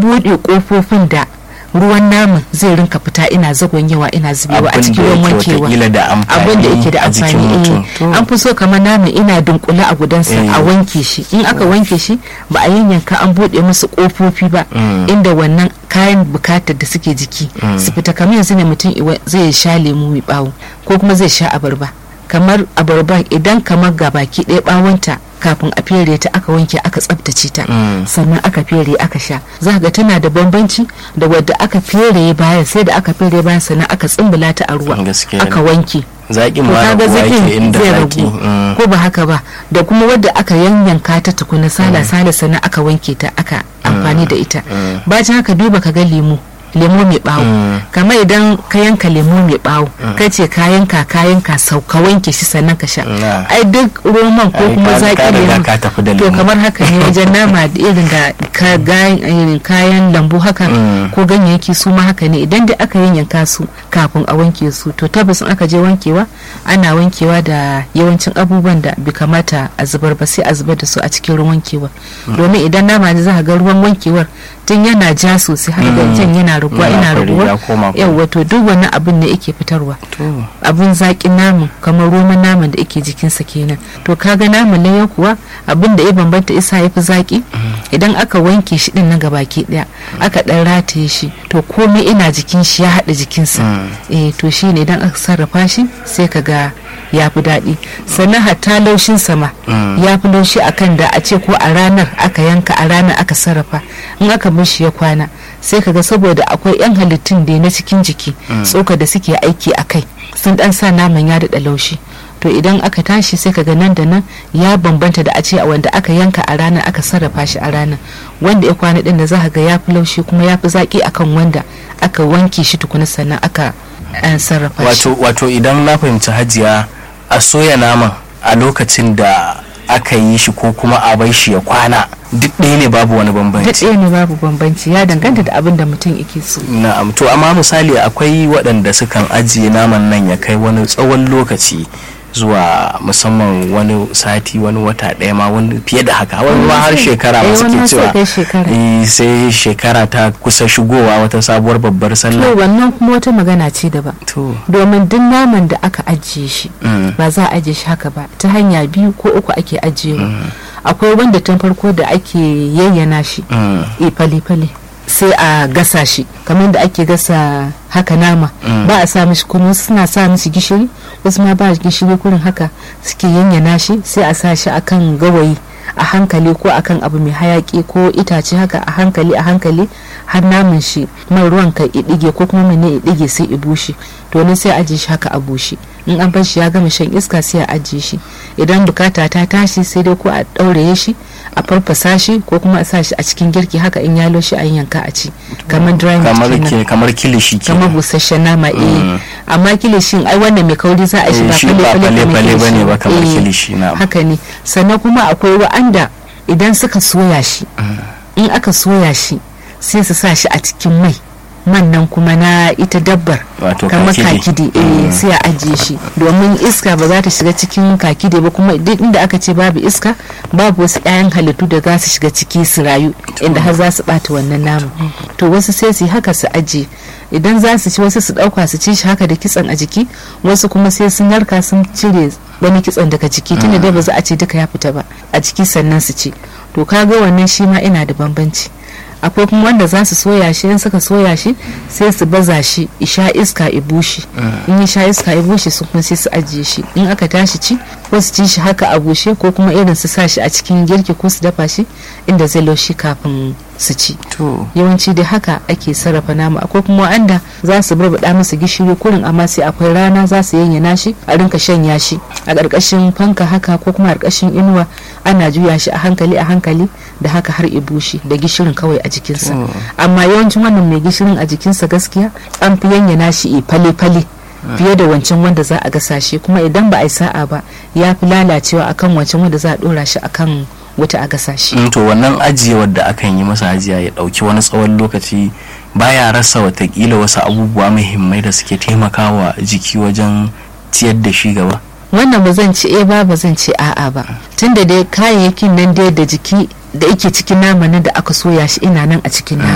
buɗe ƙofofin da ruwan naman zai rinka fita ina zagonyewa ina zubewa a cikin ruwan wankewa abin da yake da amfani an fi so kamar naman ina dunkule a gudansa a wanke shi in aka wanke shi ba a yanyanka an buɗe musu ƙofofi ba inda wannan kayan bukatar da suke jiki su fita kamar yanzu ne mutum zai sha lemu mai bawo ko kuma zai sha abarba kamar abarba idan kamar ga baki ɗaya bawonta kafin a fere ta aka wanke aka tsabtace ta sannan aka fere aka sha za ga tana da bambanci da wadda aka fere bayan sai da aka fere bayan sannan aka tsimbula ta a ruwa aka wanke zaƙin ma raguwa yake inda zaƙi ko ba haka ba da kuma wadda aka yanyanka ta tukuna sala sala sannan aka wanke ta aka amfani da ita bacin haka duba ka ga lemu lemo mai bawo kamar idan ka yanka lemo mai bawo ka ce ka yanka ka yanka sau ka wanke shi sannan ka sha ai duk roman ko kuma zaki lemo to kamar haka ne wajen nama da irin da kayan lambu haka ko ganyayyaki su ma haka ne idan da aka yanyanka su kafin a wanke su to tabbas aka je wankewa ana wankewa da yawancin abubuwan da bai kamata a zubar ba sai a zubar da su a cikin ruwan wankewa domin idan nama ne za ka ga ruwan wankewar tun yana ja sosai har da yana raguwa ina raguwa yawa to duk wani abin ne yake fitarwa abin zaƙin namun kamar roman naman da yake jikinsa kenan to kaga naman layan kuwa abin da ya bambanta isa ya fi zaƙi idan aka wanke shi din na gabaki daya aka dan rataye shi to komai ina jikin shi ya haɗa jikinsa eh to shi ne idan aka sarrafa shi sai ka ga ya fi daɗi sannan hatta laushin sama ya fi laushi akan da a ce ko a ranar aka yanka a ranar aka sarrafa in aka bar shi ya kwana sai kaga saboda akwai yan halittun da na cikin jiki tsoka da suke aiki a kai sun dan sa naman ya daɗa laushi to idan aka tashi sai kaga nan da nan ya bambanta da a ce a wanda aka yanka a ranar aka sarrafa shi a ranar wanda ya kwana din da za ga ya fi laushi kuma ya fi zaki akan wanda aka wanke shi tukuna sannan aka sarrafa shi wato idan na fahimci hajiya a soya naman a lokacin da aka yi shi ko kuma a bai shi ya kwana duk ɗaya ne babu wani bambanci duk ɗaya ne babu bambanci ya danganta da abin da mutum yake so na'am to amma misali akwai waɗanda sukan ajiye naman nan ya kai wani tsawon lokaci zuwa musamman wani sati wani wata ɗaya ma wani fiye da haka wani ma har shekara ma suke cewa sai shekara ta kusa shigowa wata sabuwar babbar sallah to wannan kuma wata magana ce daban domin duk naman da aka ajiye shi ba za a ajiye shi haka ba ta hanya biyu ko uku ake ajiyewa akwai wanda tun farko da ake yayyana shi fale-fale sai a gasa shi kamar da ake gasa haka nama ba a sa mishi kuma suna sa mishi gishiri wasu ma ba gishiri kurin haka suke yanyana shi sai a sa shi akan gawayi a hankali ko akan abu mai hayaki ko itace haka a hankali a hankali har naman shi man ruwan ka idige ko kuma mene idige sai i bushe to ne sai ajiye shi haka a bushe in an bar shi ya gama shan iska sai a ajiye shi idan bukata ta tashi sai dai ko a ɗauraye shi a farfasa shi ko kuma a sa shi a cikin girki haka in yalo shi a yanka a ci kamar dry meat kamar kilishi kamar busasshen nama eh amma kilishin ai wannan mai kauri za a shi ba fale fale bane ba kamar kilishi na haka ne sannan kuma akwai wa'anda idan suka soya shi in aka soya shi sai su sa shi a cikin mai man nan kuma na ita dabbar kamar kakide eh sai a ajiye shi domin iska ba za ta shiga cikin kakide ba kuma duk inda aka ce babu iska babu wasu 'ya'yan halittu da za su shiga ciki su rayu inda har za su bata wannan naman to wasu sai su haka su ajiye idan za su ci wasu su dauka su ci shi haka da kitsan a jiki wasu kuma sai sun narka sun cire wani kitsan daga jiki tunda dai ba za a ce duka ya fita ba a jiki sannan su ci to kaga wannan shi ma ina da bambanci akwai kuma wanda za su soya shi in suka soya shi sai su baza shi isha iska i bushe in ya sha iska i bushe su kuma sai su ajiye shi in aka tashi ci ko su ci shi haka a bushe ko kuma irin su sa shi a cikin girki ko su dafa shi inda zai laushi kafin su ci yawanci dai haka ake sarrafa nama akwai kuma wanda za su barbaɗa masa gishiri kurin amma sai akwai rana za su yanyana shi a rinka shanya shi a ƙarƙashin fanka haka ko kuma a ƙarƙashin inuwa ana juya shi a hankali a hankali da haka har i bushe da gishirin kawai a jikinsa amma yawancin wannan mai gishirin a jikinsa gaskiya an fi yanyana shi i fale-fale fiye da wancan wanda za a gasa shi kuma idan ba a yi sa'a ba ya fi lalacewa akan wancan wanda za a dora shi akan wuta a gasa shi. to wannan ajiyewar da akan yi masa ajiya ya dauki wani tsawon lokaci baya rasa watakila wasu abubuwa muhimmai da suke taimakawa jiki wajen ciyar da shi gaba wannan ba zan ce eh ba ba zan ce a'a ba tunda dai kayayyakin nan dai da jiki da yake cikin nama da aka soya shi ina nan a cikin nama